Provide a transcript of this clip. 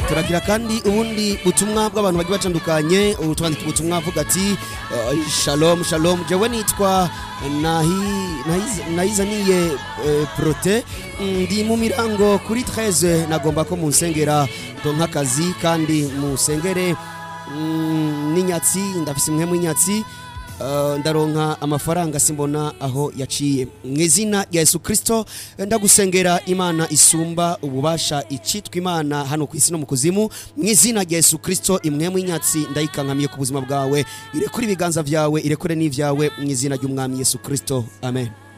turagira kandi ubundi butumwa bw'abantu bagiye batandukanye ubu twandika ubutumwa avuga ati eh, shalom shalom jewe nitwa Nahi- Nahiz- nayizaniye eh, prote ndi mu mirango kuri 13 nagomba ko munsengera donka akazi kandi musengere mm, n'inyatsi ndafise imwe mu inyatsi Uh, ndaronka amafaranga simbona aho yaciye mu izina rya yesu kirisito ndagusengera imana isumba ububasha icitwa imana hano ku isi no mu kuzimu mu izina rya yesu kirisito imwe mu inyatsi ndayikankamiye ku buzima bwawe irekure ibiganza byawe irekure n'ibyawe mu izina ry'umwami yesu kirisito amen